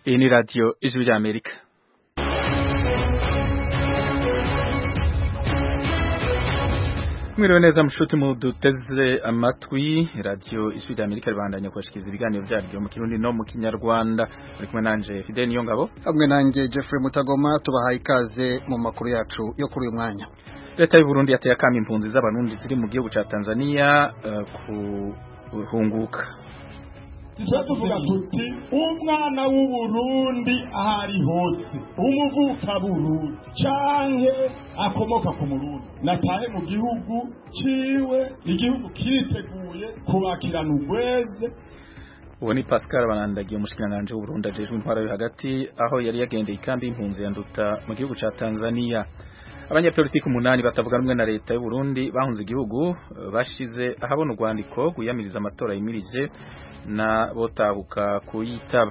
Iyi ni radiyo ijwi ry'Amerika mwiriwe neza mushuti muduteze amatwi radiyo ijwi ry'Amerika ribandanya kubashikiriza ibiganiro vyaryo mu kirundi no mu kinyarwanda muri kumwe nanje Fidel Niyongabo hamwe nanjye Jeffrey Mutagoma tubahaye ikaze mu makuru yacu yo kuri uyu mwanya leta y'u Burundi yateye akamo impunzi z'abarundi ziri mu gihugu ca Tanzania uh, kuhunguka tujya tuvuga tuti umwana w'uburundi aho ari hose umuvuka burundi canke akomoka ku murundi natahe mu gihugu ciwe igihugu kiriteguye kubakirana urweze uwo ni Pascal Banandagiye umushikiranganji w'Uburundi ajejwe intwara yo hagati aho yari yagendeye ikambi y'impunzi ya Nduta mu gihugu ca Tanzania abanyapolitiki umunani batavuga rumwe na leta y'u Burundi bahunze igihugu bashize ahabona urwandiko rwiyamiriza amatora yimirije na botahuka kuyitaba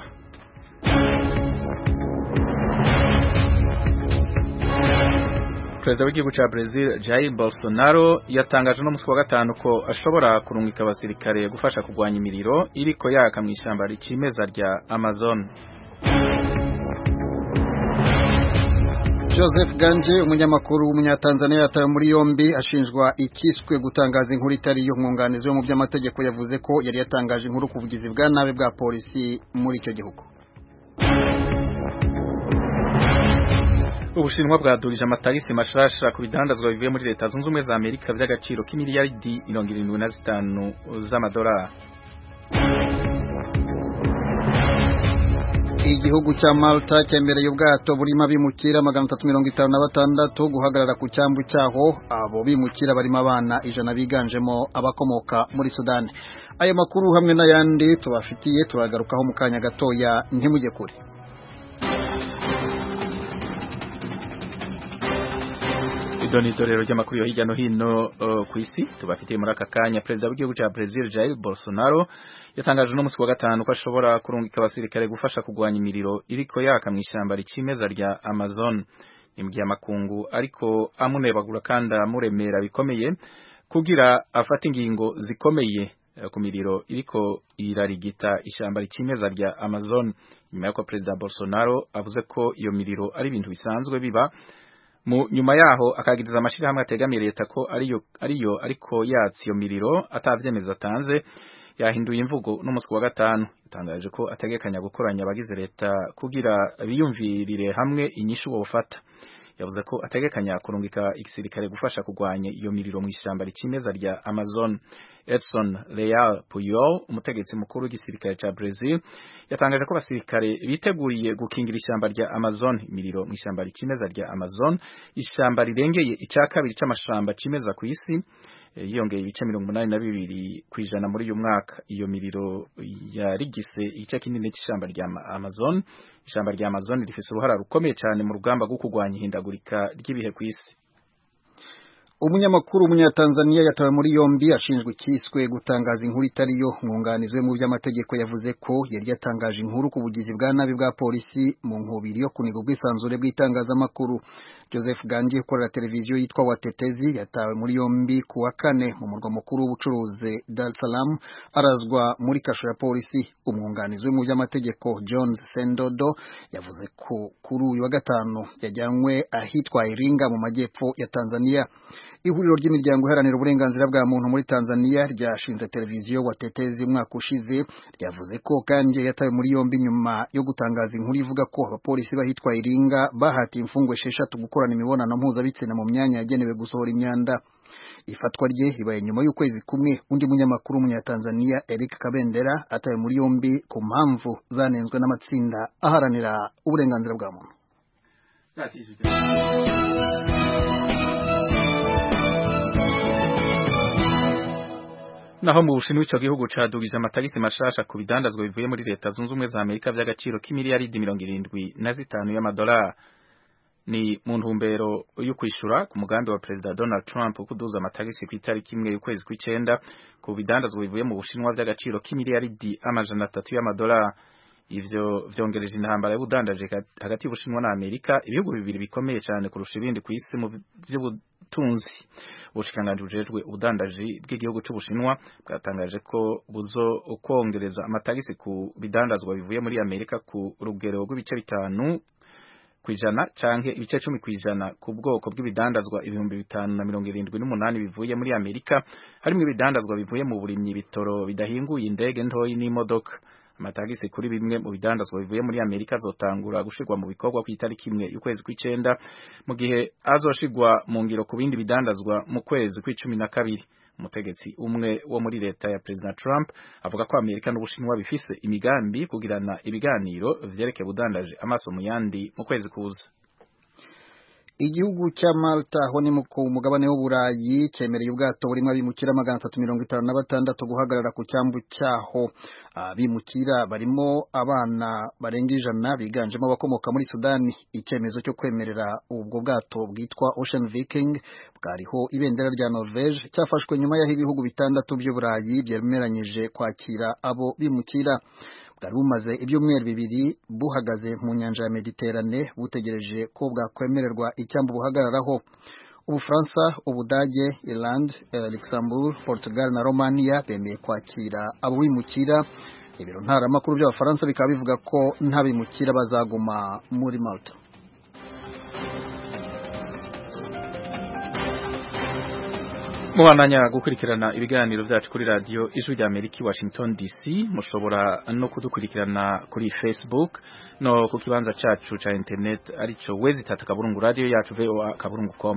Perezida w'igihugu ca Brazil Jair Bolsonaro yatangaje no musi wa gatanu ko ashobora kurungika abasirikare gufasha kugwanya imiriro iriko yaka mu ishamba ricimeza rya Amazon Joseph Ganje umunyamakuru w'umunyatanzania yatawe muri yombi ashinjwa ikiswe gutangaza inkuru itari yo mwunganizi wo mu by'amategeko yavuze ko yari yatangaje inkuru ku bugizi bwa nabi bwa polisi muri icyo gihugu Ubushinwa bwadurije amatagisi mashasha ku bidandazwa bivuye muri leta zunze ubumwe za Amerika by'agaciro k'imiliyaridi mirongo irindwi na zitanu z'amadolari igihugu cya Malta cyemereye ubwato burimo abimukira magana atatu mirongo itanu na batandatu guhagarara ku cyambu cyaho abo bimukira barimo abana ijana biganjemo abakomoka muri Sudani ayo makuru hamwe n'ayandi tubafitiye turagarukaho mu kanya gatoya ntimujye kure idoni itorero ry'amakuru yo hirya no hino uh, ku isi tubafitiye muri aka kanya perezida w'igihugu cya Brazil Jair Bolsonaro yatangaje no musi wa gatanu ko ashobora kurungika abasirikare gufasha kugwanya imiriro iriko yaka mu ishyamba ricimeza rya Amazon nimbwiye amakungu ariko amunebagura kandi amuremera bikomeye kugira afate ingingo zikomeye uh, ku miriro iriko irarigita ishyamba ricimeza rya Amazon nyuma y'uko perezida Bolsonaro avuze ko iyo miriro ari ibintu bisanzwe biba mu nyuma yaho akagiriza amashirahamwe ategamiye leta ko ariyo ariyo ariko yatsi iyo miriro atavyemeza atanze yahinduye imvugo n'umusi wa gatanu yatangaje ko ategekanya gukoranya abagize leta kugira biyumvirire hamwe inyishu bofata yavuze ko ategekanya kurungika igisirikare gufasha kugwanya iyo miriro mu ishyamba ricimeza rya Amazon Edson Leal Puyol umutegetsi mukuru w'igisirikare ca Brazil yatangaje ko abasirikare biteguriye gukingira ishyamba rya Amazon imiriro mu ishyamba ricimeza rya Amazon ishyamba rirengeye icya kabiri c'amashamba cimeza ku isi yiyongeye ibice mirongo umunani na bibiri ku ijana muri uyu mwaka iyo miriro yarigise igice kinini cy'ishyamba rya Amazon ishyamba rya Amazon rifise uruhara rukomeye cyane mu rugamba rwo kurwanya ihindagurika ry'ibihe ku isi umunyamakuru umunyatanzania yatawe muri yombi ashinjwa ikiswe gutangaza inkuru itari yo mwunganizi we mu by'amategeko yavuze ko yari yatangaje inkuru ku bugizi bwa nabi bwa polisi mu nkubiri yo kuniga ubwisanzure bw'itangazamakuru Joseph Gangi ukorera televiziyo yitwa Watetezi yatawe muri yombi ku wa kane mu murwa mukuru w'ubucuruzi Dar es Salaam arazwa muri kasho ya polisi umwunganizi we mu by'amategeko Jones Sendodo yavuze ko kuri uyu wa gatanu yajyanywe ahitwa Iringa mu majyepfo ya Tanzania ihuriro ry'imiryango iharanira uburenganzira bwa muntu muri Tanzania ryashinze televiziyo Watetezi umwaka ushize ryavuze ko kandi yatawe muri yombi nyuma yo gutangaza inkuru ivuga ko abapolisi bahitwa Iringa bahatiye imfungwa esheshatu gukorana imibonano mpuzabitsina mu myanya yagenewe gusohora imyanda ifatwa rye ribaye nyuma y'ukwezi kumwe undi munyamakuru w'umunyatanzania Eric Kabendera atawe muri yombi ku mpamvu zanenzwe n'amatsinda aharanira uburenganzira bwa muntu naho mu Bushinwa ico gihugu cadugije amatagisi mashasha ku bidandazwa bivuye muri leta zunze ubumwe za Amerika vy'agaciro k'imiliyaridi mirongo irindwi na zitanu y'amadolari ni mu ntumbero yo kwishura ku mugambi wa Perezida Donald Trump kuduza amatagisi ku itariki imwe y'ukwezi kw'icenda ku bidandazwa bivuye mu Bushinwa vy'agaciro k'imiliyaridi amajana atatu y'amadolari ivyo vyongereje intambara y'ubudandaje hagati y'Ubushinwa na Amerika ibihugu bibiri bikomeye cyane kurusha ibindi ku isi mu butunzi ubushikiranganji bujejwe ubudandaji bw'igihugu c'ubushinwa bwatangaje ko buzo kongereza amatagisi ku bidandazwa bivuye muri amerika ku rugero rw'ibice bitanu kwijana canke ibice cumi kwijana ku bwoko bw'ibidandazwa ibihumbi bitanu na mirongo irindwi n'umunani bivuye muri Amerika harimwo ibidandazwa bivuye mu burimyi bitoro bidahinguye indege ntoyi n'imodoka amatagisi kuri bimwe mu bidandazwa bivuye muri Amerika azotangura gushirwa mu bikorwa ku itariki imwe y'ukwezi kw'icenda mu gihe azoshirwa mu ngiro ku bindi bidandazwa mu kwezi kw'icumi na kabiri umutegetsi umwe wo muri leta ya President Trump avuga ko Amerika n'Ubushinwa bifise imigambi kugirana ibiganiro vyerekeye ubudandaje amaso mu yandi mu kwezi kuza igihugu cya Malta aho ni ku mugabane w'uburayi cyemereye ubwato burimo abimukira magana atatu mirongo itanu na batandatu guhagarara ku cyambu cyaho abimukira barimo abana barenga ijana biganjemo abakomoka muri Sudani icyemezo cyo kwemerera ubwo bwato bwitwa Ocean Viking bwariho ibendera rya Norvege cyafashwe nyuma y'aho ibihugu bitandatu by'uburayi byemeranyije kwakira abo bimukira bwari bumaze ibyumweru bibiri buhagaze mu nyanja ya Mediterane butegereje ko bwakwemererwa icyambu buhagararaho Ubufaransa, Ubudage, Ireland, Luxembourg, Portugal na Romania bemeye kwakira abo bimukira ibiro ntaramakuru by'abafaransa bikaba bivuga ko nta bimukira bazaguma muri Malta mubandanya gukurikirana ibiganiro byacu kuri radiyo ijwi rya amerika i washington dc mushobora no kudukurikirana kuri facebook no ku kibanza cacu ca internet arico wezi tatu kaburungu radiyo yacu voa kaburungu com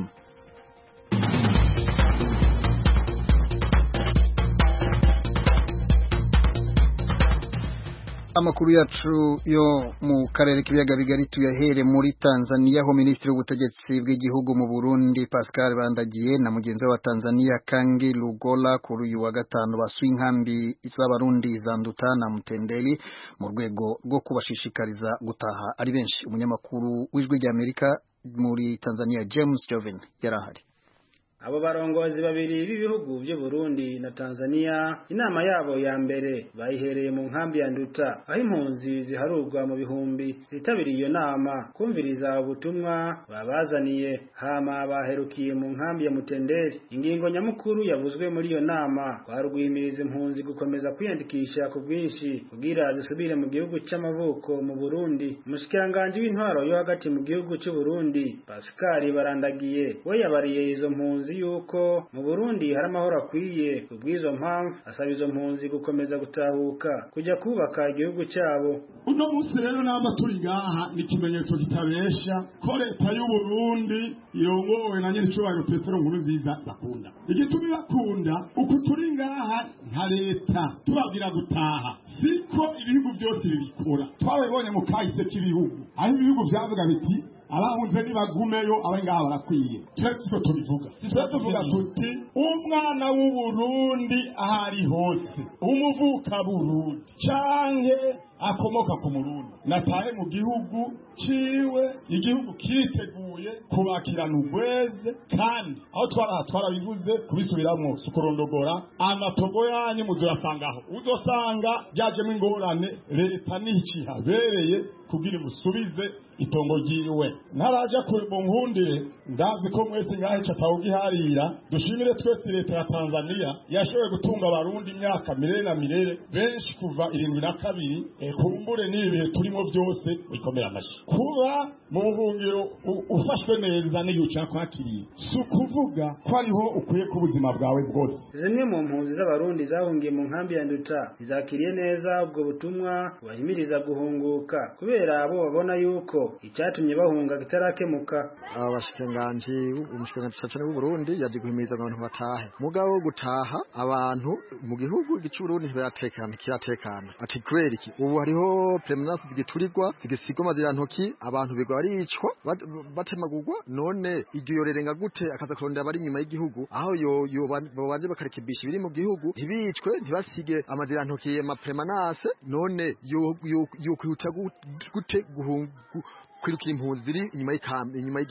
amakuru yacu yo mu karere k'ibiyaga bigari tuyahere muri Tanzania aho minisitiri w'ubutegetsi bw'igihugu mu Burundi Pascal Bandagiye na mugenzi we wa Tanzania Kangi Lugola kuri uyu wa gatanu basuye inkambi z'abarundi za Nduta na Mutendeli mu rwego rwo kubashishikariza gutaha ari benshi umunyamakuru w'ijwi rya Amerika muri Tanzania James Joven yarahari abo barongozi babiri b'ibihugu by'u Burundi na Tanzania inama yabo ya mbere bayihereye mu nkambi ya Nduta aho impunzi ziharurwa mu bihumbi zitabiriye iyo nama kumviriza ubutumwa babazaniye hama baherukiye mu nkambi ya Mutenderi ingingo nyamukuru yavuzwe muri iyo nama twarugwimiriza impunzi gukomeza kwiyandikisha ku bwinshi kugira zisubire mu gihugu c'amavuko mu Burundi umushikiranganje w'intwaro yo hagati mu gihugu c'u Burundi Pascal Barandagiye we yabariye izo mpunzi yuko mu Burundi hari amahoro akwiye kubw'izo mpamvu asaba izo mpunzi gukomeza gutahuka kujya kubaka igihugu cyabo uno munsi rero namba turi ngaha ni ikimenyetso kitabesha ko leta y'u Burundi irongowe na nyir'icyubahiro Petero Nkurunziza bakunda igituma bakunda uku turi ngaha nka leta tubabwira gutaha siko ibihugu byose bibikora twabibonye mu kahise k'ibihugu aho ibihugu byavuga biti abahunze nibagumeyo abari ngaha barakwiye twese siko tubivuga twe tuvuga tuti umwana w'uburundi aho ari hose umuvuka burundi canke akomoka ku murundi natahe mu gihugu ciwe igihugu kiriteguye kubakirana ubweze kandi aho twaraha twarabivuze kubisubiramwo sukurondogora amatogo yanyu muzoyasangaho uzosanga byajemo ingorane leta nicihabereye kugira imusubize itongo ryiwe ntaraja mu nkundire ndazi ko mwese ngahe catawugiharira dushimire twese leta ya Tanzania yashoboye gutunga abarundi imyaka mirere na mirere benshi kuva irindwi na kabiri e, kumbure n'ibi bihe turimo byose bikomera amashi kuba mu buhungiro ufashwe neza n'iyo ucakwakiriye si ukuvuga ko ariho ukwiye ku buzima bwawe bwose zimwe mu mpunzi z'abarundi zahungiye mu nkambi ya nduta zizakiriye neza ubwo butumwa bahimiriza guhunguka kubera abo babona yuko icyatumye bahunga kitarakemuka aba bashikiranganji umushikiranganji cyane w'u Burundi yaje guhimiriza abantu batahe mugabo wo gutaha abantu mu gihugu igice Burundi ntibyatekana kiratekana ati kubera iki ubu hariho premenace zigiturirwa zigisigwa amazirantoki abantu bigwa baricwa batemagurwa none iryo yorerenga gute akaza kurondera abari inyuma y'igihugu aho yo yo babanje bakarekebisha ibiri mu gihugu ntibicwe ntibasige amazirantoki ma premenace none yo yo kwihuta gute guhungu kwirukira impunzi ziri inyuma y'ikambi inyuma y'igihugu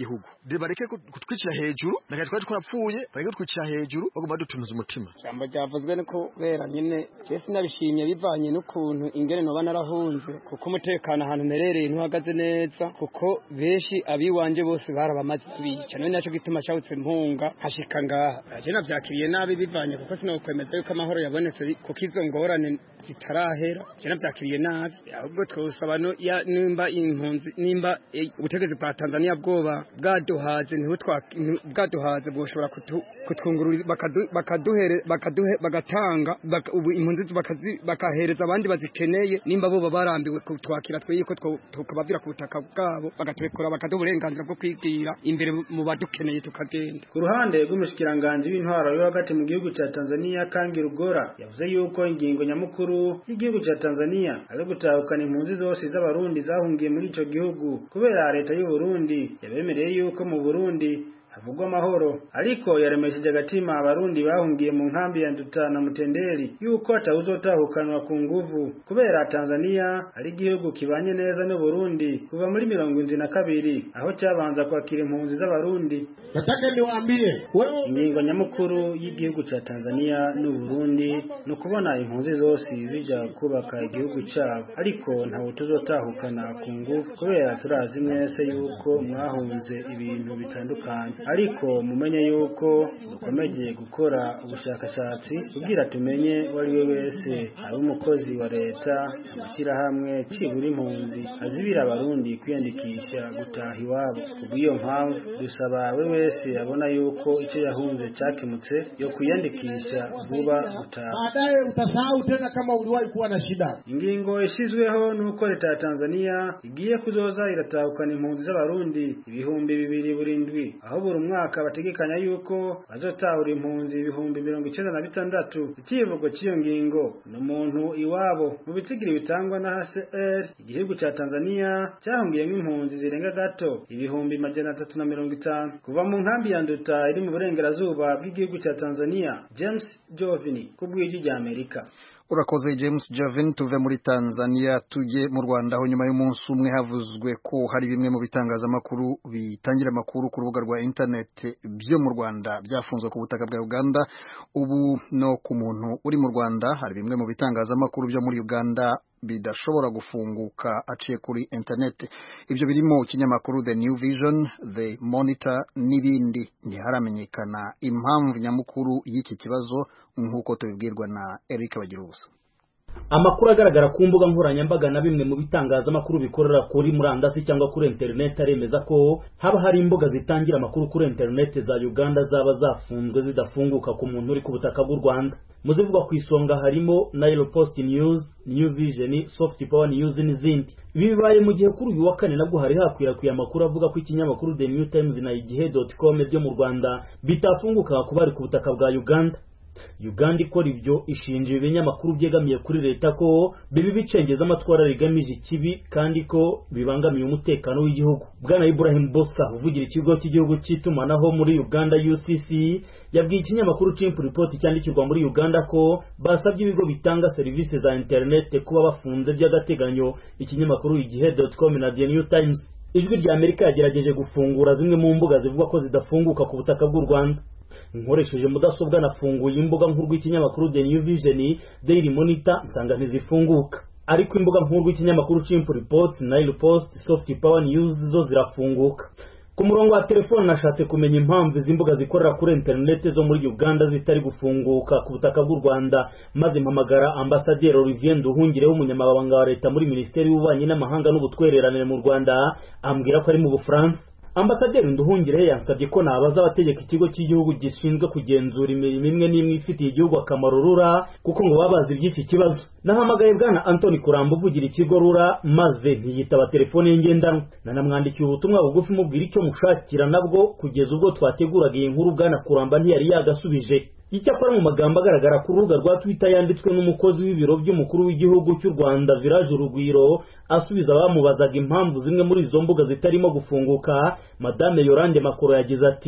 bareke kutwicira hejuru nakaje twari twarapfuye bareke kutwicira hejuru bagomba dutunuza umutima ijambo ryavuzwe ni kubera nyine je sinabishimye bivanye n'ukuntu ingene noba narahunze kuko umutekano ahantu mperereye ntuhagaze neza kuko benshi abiwanje bose barabamaze bica none naco gituma cawutse mpunga hashika ngaha aje navyakiriye nabi bivanye kuko sinokwemeza yuko amahoro yabonetse kuko izo ngorane zitarahera je navyakiriye nabi ahubwo twosaba nimba impunzi nimba ubutegetsi bwa Tanzania bwoba bwaduhaze niho bwaduhaze bwoshobora kutwungurura bakaduhere bagatanga ubu impunzi bakahereza abandi bazikeneye nimba bo barambiwe kutwakira twe yuko tukabavira ku butaka bwabo bagaturekura bakaduha uburenganzira bwo kwigira imbere mu badukeneye tukagenda ku ruhande rw'umushikiranganji w'intwaro yo hagati mu gihugu cya Tanzania Kangi Rugora yavuze yuko ingingo nyamukuru y'igihugu cya Tanzania ari gutahukana impunzi zose z'abarundi zahungiye muri ico gihugu kubera leta y'u Burundi yabemereye yuko mu Burundi havugwa amahoro ariko yaremesheje agatima abarundi bahungiye mu nkambi ya Nduta na Mutenderi yuko atawuzotahukanwa ku nguvu kubera Tanzania ari igihugu kibanye neza n'u Burundi kuva muri mirongo indwi na kabiri aho cyabanza kwakira impunzi z'abarundi nataka niwaambie wewe ingingo nyamukuru y'igihugu ca Tanzania n'u Burundi ni ukubona impunzi zose zija kubaka igihugu cyabo ariko ntawe tuzotahukana ku nguvu kubera turazi mwese yuko mwahunze ibintu bitandukanye ariko mumenye yuko dukomeje gukora ubushakashatsi kugira tumenye uwo ari we wese ari umukozi wa leta amashyirahamwe cibura impunzi azibira abarundi kwiyandikisha gutaha iwabo kubw'iyo mpamvu dusaba we wese abona yuko icyo yahunze cyakemutse yo kwiyandikisha vuba gutaha baadaye utasahau tena kama uliwahi kuwa na shida ingingo ishyizweho n'uko leta ya tanzania igiye kuzoza iratahukana impunzi z'abarundi ibihumbi bibiri burindwi aho buri mwaka bategekanya yuko bazotahura impunzi ibihumbi mirongo icyenda na bitandatu ikivugo cy'iyo ngingo ni umuntu iwabo mu bitsigiri bitangwa na hcr igihugu cya tanzania cyahungiyemo impunzi zirenga gato ibihumbi majana atatu na mirongo itanu kuva mu nkambi ya nduta iri mu burengerazuba bw'igihugu cya tanzania james jovini ku bw'ijwi rya amerika urakoze james javin tuve muri tanzania tujye mu rwanda aho nyuma y'umunsi umwe havuzwe ko hari bimwe mu bitangazamakuru bitangira amakuru ku rubuga rwa interineti byo mu rwanda byafunzwe ku butaka bwa uganda ubu no ku muntu uri mu rwanda hari bimwe mu bitangazamakuru byo muri uganda bidashobora gufunguka aciye kuri interineti ibyo birimo ikinyamakuru the new vision the monitor n'ibindi ntiharamenyekana impamvu nyamukuru y'iki kibazo nk'uko tubibwirwa na eric bagirubusa amakuru agaragara ku mbuga nkoranyambaga na bimwe mu bitangazamakuru bikorera kuri murandasi cyangwa kuri interineti aremeza ko haba hari imbuga zitangira amakuru kuri interineti za uganda zaba zafunzwe zidafunguka ku muntu uri ku butaka bw'u rwanda mu zivugwa ku isonga harimo nile post news new vision soft power news n'izindi ibi bibaye mu gihe kuri uyu wa kane nabwo hari hakwirakwiye amakuru avuga ko ikinyamakuru the new times na igihe com byo mu rwanda bitafunguka ku bari ku butaka bwa uganda uganda ikora ibyo ishinja ibi binyamakuru byegamiye kuri leta ko bibi bicengeza amatwara rigamije ikibi kandi ko bibangamiye umutekano w'igihugu bwana ibrahim boska uvugira ikigo cy'igihugu cy'itumanaho muri uganda ucc yabwiye ikinyamakuru chimp report cyandikirwa muri uganda ko basabye ibigo bitanga serivisi za interineti kuba bafunze by'agateganyo ikinyamakuru igihe com na the new times ijwi rya amerika yagerageje gufungura zimwe mu mbuga zivuga ko zidafunguka ku butaka bw'u rwanda nkoresheje mudasobwa nafunguye imbuga nkuru rw'ikinyamakuru the new vision daily monitor nsanga ntizifunguka ariko imbuga nkuru rw'ikinyamakuru chimp reports nile post soft power news zo zirafunguka ku murongo wa telefone nashatse kumenya impamvu izi mbuga zikorera kuri interineti zo muri uganda zitari gufunguka ku butaka bw'u rwanda maze mpamagara ambasaderi olivier nduhungireho umunyamabanga wa leta muri minisiteri y'ububanyi n'amahanga n'ubutwererane mu rwanda ambwira ko ari mu bufaransa ambasaderi nduhungire yansabye ko nabaza abategeka ikigo cy'igihugu gishinzwe kugenzura imirimo imwe n'imwe ifitiye igihugu akamaro rura kuko ngo baba bazi iby'iki kibazo nahamagaye bwana antoni kuramba uvugira ikigo rura maze ntiyitaba telefone ye ngendanwa nanamwandikiye ubutumwa bugufi mubwira icyo mushakira nabwo kugeza ubwo twateguraga iyi nkuru bwana kuramba ntiyari yagasubije icyakora mu magambo agaragara ku rubuga rwa twitter yanditswe n'umukozi w'ibiro by'umukuru w'igihugu cy'u rwanda village urugwiro asubiza abamubazaga impamvu zimwe muri izo mbuga zitarimo gufunguka madame yorande makoro yagize ati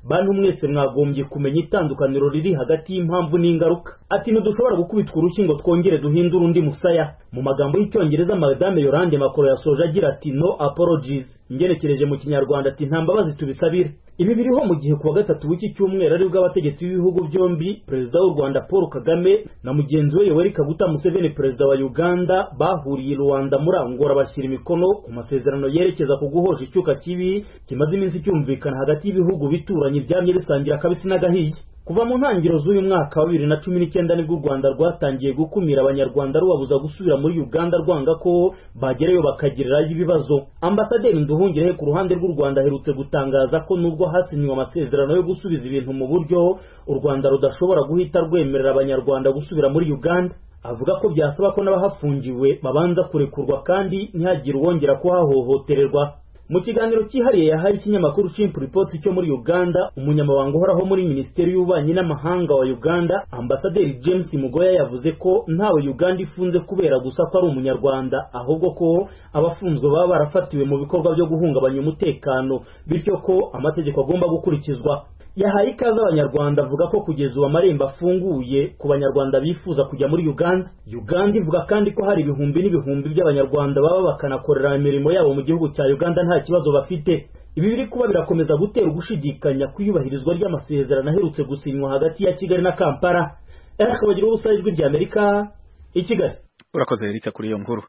bantu mwese mwagombye kumenya itandukaniro riri hagati y'impamvu n'ingaruka ati ntidushobora gukubitwa urushyi ngo twongere duhindure undi musaya mu magambo y'icyongereza madame yorande makoro yasoje agira ati no apologies ngenekereje mu kinyarwanda ati nta mbabazi tubisabire ibi biriho mu gihe kuwa gatatu w'iki cyumweru aribwo abategetsi b'ibihugu byombi perezida w'u rwanda paul kagame na mugenzi we yoweri kaguta museveni perezida wa uganda bahuriye i rwanda muri angora bashyira imikono ku masezerano yerekeza ku guhosha icyuka kibi kimaze iminsi cyumvikana hagati y'ibihugu bituranye byamye bisangira akabisi n'agahiye kuva mu ntangiriro z'uyu mwaka wa bibiri na cumi n'icyenda nibwo u rwanda rwatangiye gukumira abanyarwanda rubabuza gusubira muri uganda rwanga ko bagerayo bakagirirayo ibibazo ambasaderi nduhungirehe ku ruhande rw'u rwanda aherutse gutangaza ko nubwo hasinywe amasezerano yo gusubiza ibintu mu buryo u rwanda rudashobora guhita rwemerera abanyarwanda gusubira muri uganda avuga ko byasaba ko n'abahafungiwe babanza kurekurwa kandi ntihagire uwongera kuhahohotererwa mu kiganiro cyihariye yahaye ikinyamakuru Chimp Report cyo muri Uganda umunyamabanga uhoraho muri Minisiteri y'Ububanyi n'Amahanga wa Uganda Ambasaderi James Mugoya yavuze ko ntawe Uganda ifunze kubera gusa ko ari umunyarwanda ahubwo ko abafunzwe baba barafatiwe mu bikorwa byo guhungabanya umutekano bityo ko amategeko agomba gukurikizwa yahaye ikaze abanyarwanda avuga ko kugeza ubu amarembo afunguye ku banyarwanda bifuza kujya muri uganda uganda ivuga kandi ko hari ibihumbi n'ibihumbi by'abanyarwanda baba bakanakorera imirimo yabo mu gihugu cya uganda nta kibazo bafite ibi biri kuba birakomeza gutera ugushidikanya ku iyubahirizwa ry'amasezerano aherutse gusinywa hagati ya kigali na kampala eric bagira ubusa ijwi ry'amerika i kigali urakoze erika kuri iyo nkuru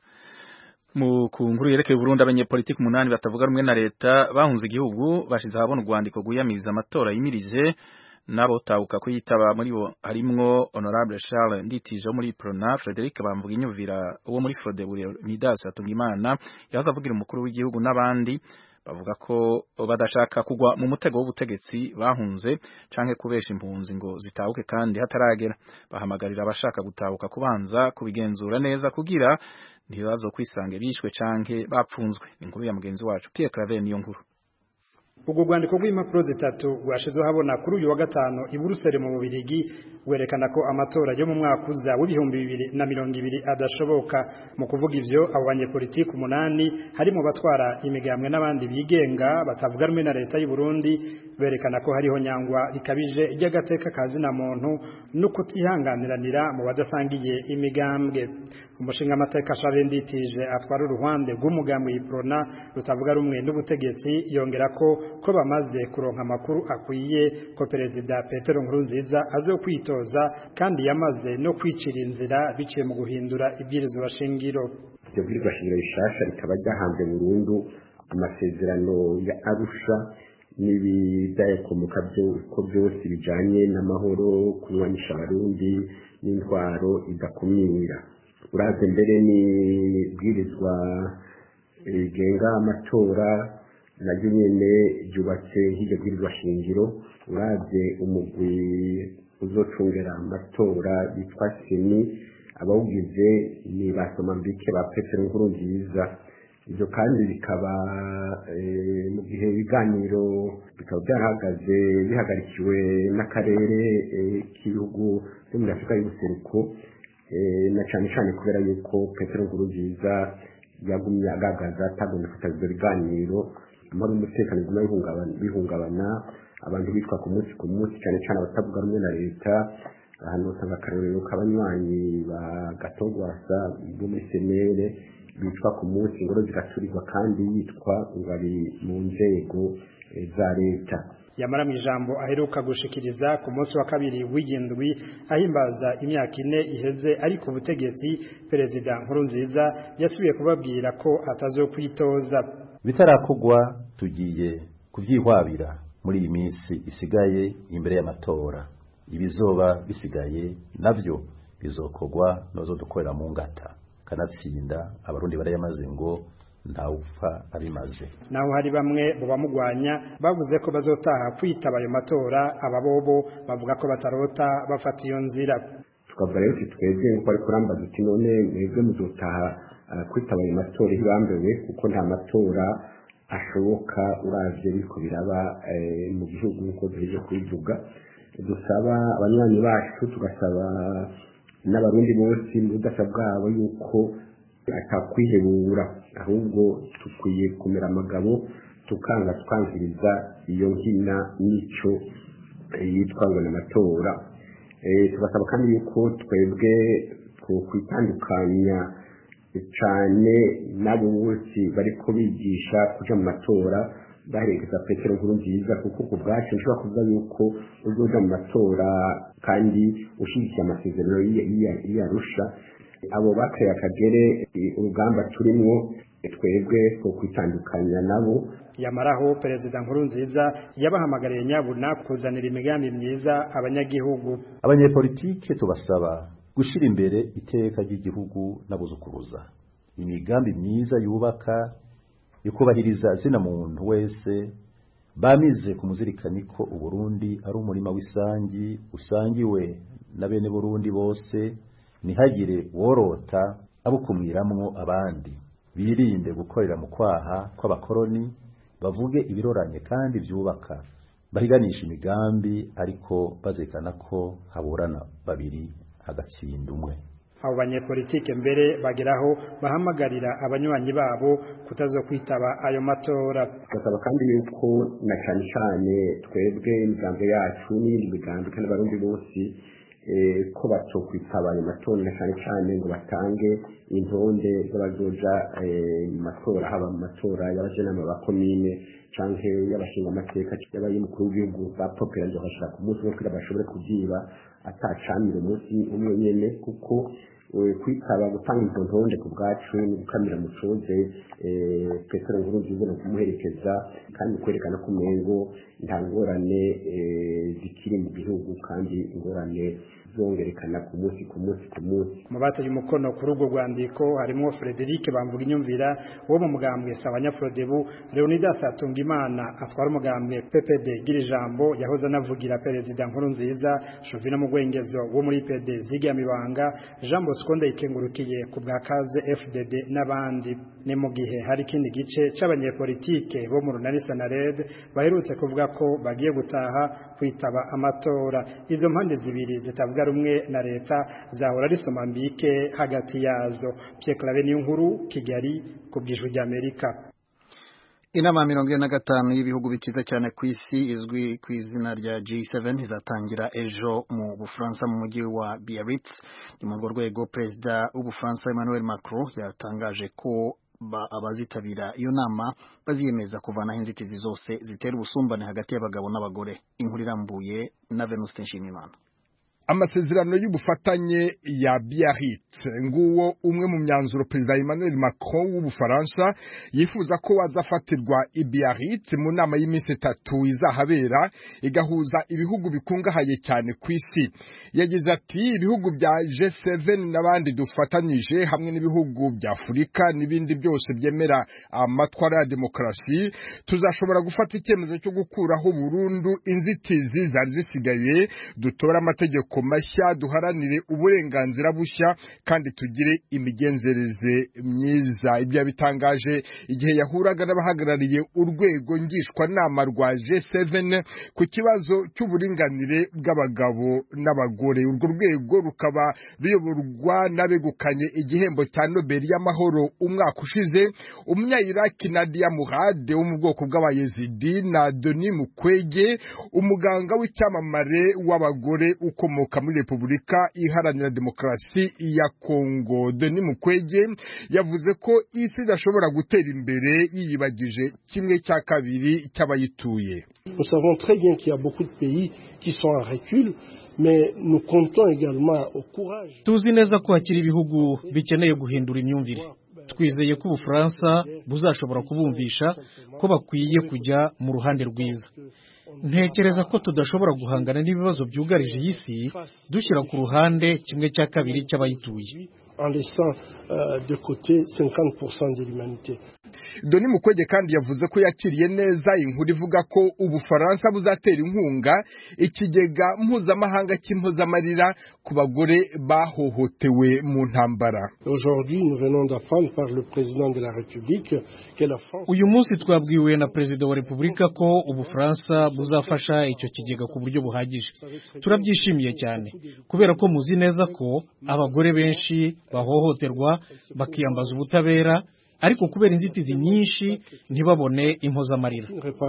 mu ku nkuru yerekeye Burundi abanyepolitiki umunani batavuga rumwe na leta bahunze igihugu bashize ahabona urwandiko rwiyamiriza amatora yimirije nabo tabuka kuyitaba muri bo harimwo honorable Charles Nditije wo muri Prona Frederic Bamvuga inyuvira wo muri Frode Midas Atungimana yaza avugira umukuru w'igihugu n'abandi bavuga ko badashaka kugwa mu mutego w'ubutegetsi bahunze canke kubesha impunzi ngo zitahuke kandi hataragera bahamagarira abashaka gutahuka kubanza kubigenzura neza kugira ntibazo kwisange bishwe canke bapfunzwe inkuru ya mugenzi wacu Pierre Claver niyo nkuru ubwo rwandiko rw'impapuro zitatu rwashizweho habona kuri uyu wa gatanu i Buruseli mu Bubirigi werekana ko amatora yo mu mwaka uza w'ibihumbi bibiri na mirongo ibiri adashoboka mu kuvuga ivyo abo banyepolitiki umunani harimo batwara imigambwe n'abandi bigenga batavuga rumwe na leta y'u Burundi berekana ko hariho nyangwa rikabije ry'agateka kazina muntu no kutihanganiranira mu badasangiye imigambwe umushinga amateka Charles Nditije atwara uruhande rw'umugambwe yiprona rutavuga rumwe n'ubutegetsi yongera ko ko bamaze kuronka amakuru akwiye ko perezida Petero Nkurunziza azo kwitoza kandi yamaze no kwicira inzira biciye mu guhindura ibwirizwa shingiro iryo bwirizwa shingiro rishasha rikaba ryahanze burundu amasezerano ya Arusha n'ibidayakomoka ko byose bijanye n'amahoro kunywanisha abarundi n'intwaro idakumira uraze mbere n'ibwirizwa rigenga amatora naryo nyene ryubatse nk'iryo bwirizwa shingiro uravye umugwi uzocungera amatora bitwa seni abawugize ni basomambike ba petero nkuru nziza ibyo kandi bikaba mu gihe ibiganiro bikaba byarahagaze bihagarikiwe n'akarere k'ibihugu byo muri afurika y'ubuseruko na cyane cyane kubera yuko petero nkuru nziza yagumye agaragaza atagomba kwitabira ibyo biganiro amahoro n'umutekano biguma bihungabana abantu bitwa ku munsi ku munsi cyane cyane abatavuga rumwe na leta ahantu usanga akarorero k'abanywanyi ba gatogwasa bo muri senere bitwa ku munsi ingoro zigaturirwa kandi yitwa ngo ari mu nzego za leta yamara mu ijambo aheruka gushikiriza ku munsi wa kabiri w'igindwi ahimbaza imyaka ine iheze ariko ubutegetsi perezida nkurunziza yasubiye kubabwira ko atazokwitoza bitarakugwa tugiye kubyihwabira muri iyi minsi isigaye imbere y'amatora ibizoba bisigaye nabyo bizokogwa nozo dukorera mu ngata kanatsinda abarundi barayamaze ngo ntawupfa abimaze naho hari bamwe mu bamugwanya bavuze ko bazotaha kwitaba ayo matora ababobo bavuga ko batarota bafata iyo nzira tukavuga rero uti twebwe nk'uko ari kurambaza uti none mwebwe muzotaha kwitaba ayo matora ntibambewe kuko nta matora ashoboka uravye biriko biraba mu gihugu nk'uko duheje kubivuga dusaba abanywanyi bacu tugasaba n'abarundi bose mu budasa bwabo yuko atakwihebura ahubwo dukwiye kumera amagabo tukanga twangiriza iyo nkina n'icyo yitwa ngo ni amatora tubasaba kandi yuko twebwe kwitandukanya cyane n'abo bose bariko bigisha kuja mu matora baherekeza petero nkuru nziza kuko ku bwacu nshobora kuvuga yuko uzoja mu matora kandi ushyigikiye amasezerano y'iyarusha abo bakaye akagere urugamba turimwo twebwe two kwitandukanya nabo yamaraho perezida nkuru nziza yabahamagariye nyabuna kuzanira imigambi myiza abanyagihugu abanyepolitike tubasaba gushyira imbere iteka ry'igihugu n'abuzukuruza imigambi myiza yubaka ikubahiriza zina muntu wese bamize kumuzirikani ko uburundi ari umurima w'isangi usangiwe na bene burundi bose ntihagire worota abukumwiramwo abandi birinde gukorera mu kwaha kw'abakoroni bavuge ibiroranye kandi byubaka bahiganisha imigambi ariko bazekana ko haburana babiri hagatsinda umwe abo banyepolitike mbere bageraho bahamagarira abanywanyi babo kutazokwitaba ayo matora basaba kandi yuko na cyane cyane twebwe imigambi yacu n'iyindi migambi kandi abarundi bose ko batokwitaba ayo matora na cyane cyane ngo batange intonde z'abazoja mu matora haba mu matora y'abajenama ba komine canke y'abashinga amateka y'abay'umukuru w'igihugu bapopera nzohashira ku munsi umwe kugira bashobore kubyiba atacamira umunsi umwe nyene kuko kwitaba gutanga izo ntonde ku bwacu ni gukamira mucoze petero nkuru nziza no kumuherekeza kandi kwerekana ko umengo nta ngorane zikiri mu gihugu kandi ingorane zongerekana ku munsi ku munsi ku munsi mu bataye umukono kuri urwo rwandiko harimo Frederic bamvuga inyumvira wo mu mugambwe Sabanyafrodebu Leonidas Atungimana atwara umugambwe PPD gira ijambo yahoze anavugira perezida nkuru nziza Jovina Mugwengezo wo muri PD ziga mibanga Jean Bosco Ndayikengurukiye ku bwa kaze FDD n'abandi ni mu gihe hari ikindi gice c'abanyepolitike bo mu runani Sanared baherutse kuvuga ko bagiye gutaha kwitaba amatora izo mpande zibiri zitavuga rumwe na leta zahora risoma mbike hagati yazo Pierre Claver niyo nkuru Kigali ku bw'ijwi ry'Amerika inama mirongo ine na gatanu y'ibihugu bikiza cyane ku isi izwi ku izina rya G7 izatangira ejo mu Bufaransa mu mujyi wa Biarritz ni mu rwego perezida w'Ubufaransa Emmanuel Macron yatangaje ko abazitabira iyo nama baziyemeza kuvanaho inzitizi zose zitera ubusumbane hagati y'abagabo n'abagore inkuru irambuye na Venuste Nshimiyimana amasezerano y'ubufatanye ya Biarritz nguwo umwe mu myanzuro perezida Emmanuel Macron w'ubufaransa yifuza ko wazafatirwa i Biarritz mu nama y'iminsi itatu izahabera igahuza ibihugu bikungahaye cyane ku isi yagize ati ibihugu bya G7 n'abandi dufatanyije hamwe n'ibihugu bya Afurika n'ibindi byose byemera amatwara ya demokarasi tuzashobora gufata icyemezo cyo gukuraho burundu inzitizi zari zisigaye dutora amategeko mashya duharanire uburenganzira bushya kandi tugire imigenzereze myiza ibyo yabitangaje igihe yahuraga n'abahagarariye urwego ngishwanama rwa G7 ku kibazo cy'uburinganire bw'abagabo n'abagore urwo rwego rukaba ruyoborwa n'abegukanye igihembo cya Nobel y'amahoro umwaka ushize umunya-Iraki Nadia Murad wo mu bwoko bw'abayezidi na Denis Mukwege umuganga w'icyamamare w'abagore ukomoka muri Repubulika Iharanira Demokarasi ya Kongo Denis Mukwege yavuze ko isi idashobora gutera imbere yiyibagije kimwe cya kabiri cy'abayituye Nous savons très bien qu'il y a beaucoup de pays qui sont en recul mais nous comptons également au courage tuzi neza ko hakiri ibihugu bikeneye guhindura imyumvire twizeye ko ubufaransa buzashobora kubumvisha ko bakwiye kujya mu ruhande rwiza ntekereza ko tudashobora guhangana n'ibibazo byugarije iyi si dushyira ku ruhande kimwe cya kabiri cy'abayituye en laissant euh, de côté 50% de l'humanité Doni Mukwege kandi yavuze ko yakiriye neza inkuru ivuga ko Ubufaransa buzatera inkunga ikigega mpuzamahanga cy'impozamarira ku bagore bahohotewe mu ntambara. Aujourd'hui, nous venons d'apprendre par le président de la République que la France Uyu munsi twabwiwe na perezida wa Repubulika ko Ubufaransa buzafasha icyo kigega ku buryo buhagije. Turabyishimiye cyane kubera ko muzi neza ko abagore benshi bahohoterwa bakiyambaza ubutabera ariko kubera inzitizi nyinshi ntibabone impozamarira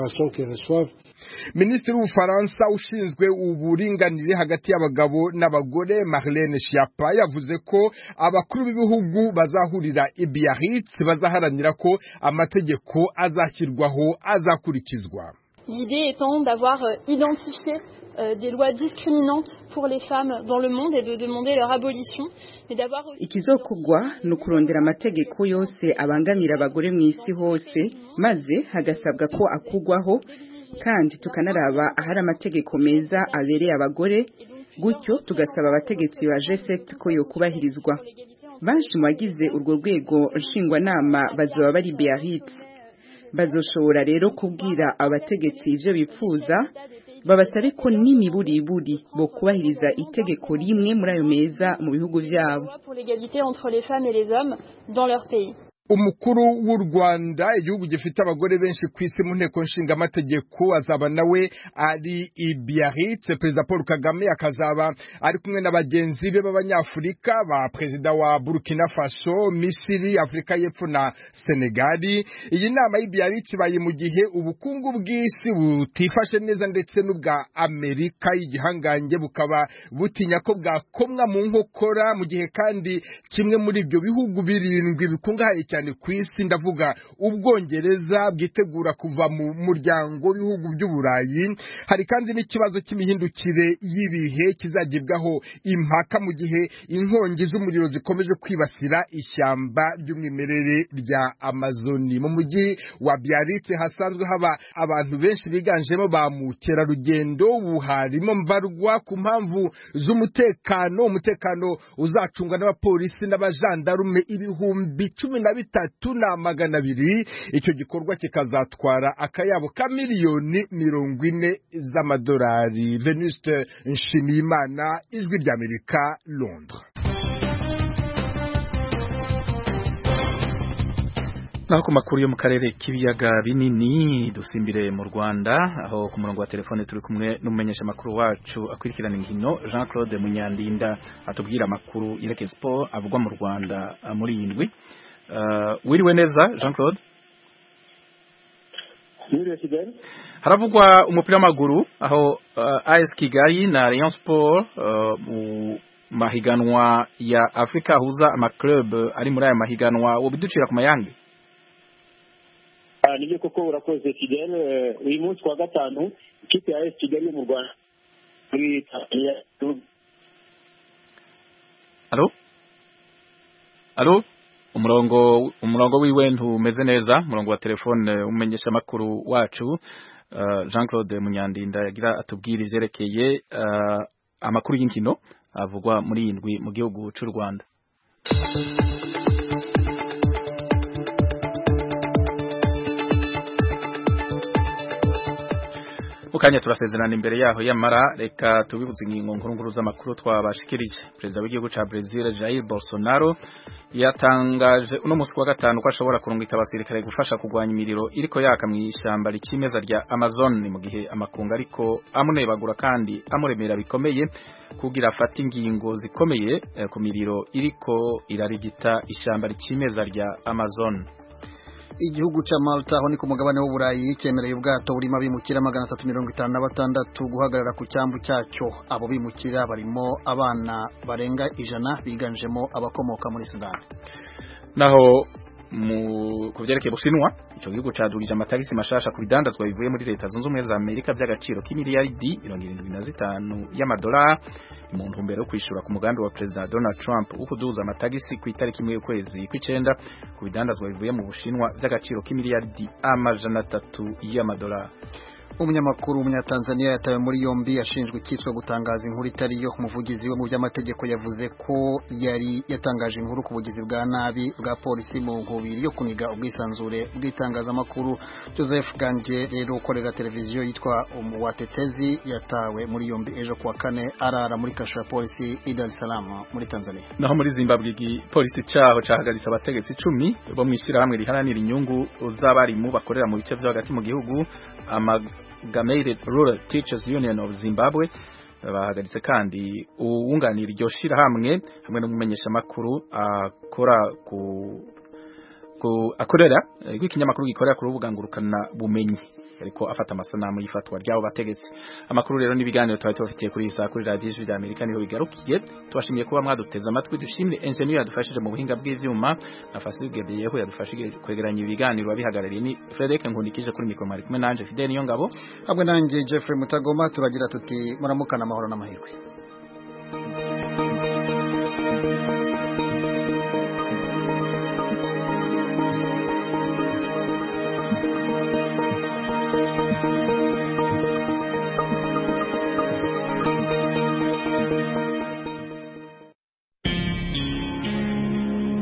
minisitiri w'ubufaransa ushinzwe uburinganire hagati y'abagabo n'abagore Marlene Schiappa yavuze ko abakuru b'ibihugu bazahurira i Biarritz bazaharanira ko amategeko azashyirwaho azakurikizwa L'idée étant d'avoir identifié euh, des lois discriminantes pour les femmes dans le monde et de demander leur abolition, mais d'avoir aussi... ikizokugwa ni ukurondera amategeko yose abangamira abagore mu isi hose maze hagasabwa ko akugwaho kandi tukanaraba ahari amategeko meza abereye abagore gutyo tugasaba abategetsi ba G7 ko yokubahirizwa benshi mu bagize urwo rwego nshingwanama bazoba bari Biarritz bazoshobora rero kubwira abategetsi ivyo bipfuza babasabe ko n'imiburiburi bo kubahiriza itegeko rimwe muri ayo meza mu bihugu vyabo pour l'égalité entre les femmes et les hommes dans leur pays. umukuru w'u Rwanda igihugu gifite abagore benshi ku isi mu nteko nshingamategeko azaba nawe ari i Biarritz perezida Paul Kagame akazaba ari kumwe na bagenzi be b'abanyafurika ba perezida wa Burkina Faso Misiri Afurika y'Epfo na Senegali iyi nama y'i Biarritz ibaye mu gihe ubukungu bw'isi butifashe neza ndetse n'ubwa Amerika y'igihangange bukaba butinya ko bwakomwa mu nkokora mu gihe kandi kimwe muri ibyo bihugu birindwi bikungahaye cyane ku isi ndavuga ubwongereza bwitegura kuva mu muryango w'ibihugu by'uburayi hari kandi n'ikibazo cy'imihindukire y'ibihe kizagibwaho impaka mu gihe inkongi z'umuriro zikomeje kwibasira ishyamba ry'umwimerere rya amazoni mu mujyi wa Biarritz hasanzwe haba abantu benshi biganjemo ba mukerarugendo buharimo mbarwa ku mpamvu z'umutekano umutekano uzacungwa n'abapolisi n'abajandarume ibihumbi cumi na bitatu na magana abiri icyo gikorwa kikazatwara akayabo ka miliyoni mirongo ine z'amadolari venuste nshimiyimana ijwi ry'amerika londres naho ku makuru yo mu karere k'ibiyaga binini dusimbire mu Rwanda aho ku murongo wa telefone turi kumwe n'umumenyesha makuru wacu akurikirana inkino Jean Claude Munyandinda atubwira amakuru yereke sport avugwa mu Rwanda muri iyi ndwi uh, wiriwe neza Jean Claude haravugwa umupira w'amaguru aho uh, AS Kigali na Rayon Sport uh, mu mahiganwa ya Afrika ahuza amaclub ari muri aya mahiganwa wo biducira ku mayange nibyo koko urakoze kigali uyu munsi wa gatanu ikipe ya esi kigali yo mu rwanda muri tanzania alo alo umurongo umurongo wiwe ntumeze neza umurongo wa telefone umenyesha amakuru wacu uh, Jean Claude Munyandinda yagira atubwira ivyerekeye uh, amakuru y'inkino avugwa muri iyi ndwi mu gihugu c'u Rwanda mukanya turasezerana imbere yaho yamara reka tubibuze ingingo nkuru nkuru z'amakuru twabashikirije perezida w'igihugu ca Brazil Jair Bolsonaro yatangaje uno musi wa gatanu ko ashobora kurungika abasirikare gufasha kugwanya imiriro iriko yaka mu ishyamba rikimeza rya Amazon mu gihe amakungu ariko amunebagura kandi amuremera bikomeye kugira afate ingingo zikomeye eh, ku miriro iriko irarigita ishyamba rikimeza rya Amazon igihugu ca Malta aho ni ku mugabane w'uburayi cyemereye ubwato burimo abimukira magana atatu mirongo itanu na batandatu guhagarara ku cyambu cyacyo abo bimukira barimo abana barenga ijana biganjemo abakomoka muri Sudani naho mu kuvyerekeye Bushinwa ico gihugu cadugije amatagisi mashasha ku bidandazwa bivuye muri leta zunze ubumwe za Amerika by'agaciro k'imiliyaridi 75 y'amadolari mu ntumbero yo kwishura ku mugambi wa President Donald Trump wo kuduza amatagisi ku itariki imwe y'ukwezi kw'icenda ku bidandazwa bivuye mu Bushinwa by'agaciro k'imiliyaridi amajana atatu y'amadolari umunyamakuru w'umunyatanzania yatawe muri yombi ashinjwa ikiswe gutangaza inkuru itari yo umuvugizi we mu by'amategeko yavuze ko yari yatangaje inkuru ku bugizi bwa nabi bwa polisi mu nkubiri yo kuniga ubwisanzure bw'itangazamakuru joseph ganje rero ukorera televiziyo yitwa umuwatetezi yatawe muri yombi ejo kuwa kane arara muri kasho ya polisi i dar es salaam muri tanzania naho muri zimbabwe igipolisi cyaho cahagaritse abategetsi icumi bo mu ishyirahamwe riharanira inyungu z'abarimu bakorera mu bice vyo hagati mu gihugu Amalgamated Rural Teachers Union of Zimbabwe bahagaritse kandi uwunganira iryo shirahamwe hamwe n'umumenyesha makuru akora ku akorera rw'ikinyamakuru gikorera ku rubuga ngurukana bumenyi ariko afata amasanamu y'ifatwa ry'abo bategetsi amakuru rero n'ibiganiro twari tubafitiye kuri isa kuri radiyo ijwi rya amerika niho bigarukiye tubashimiye kuba mwaduteze amatwi dushimire enjeniyeri yadufashije mu buhinga bw'ivyuma na fasigedeyeho yadufashije kwegeranya ibiganiro wabihagarariye ni frederic nkundikije kuri mikoro mwari kumwe nanje fidel niyo ngabo hamwe nanjye jeffrey mutagoma turagira tuti muramukana amahoro n'amahirwe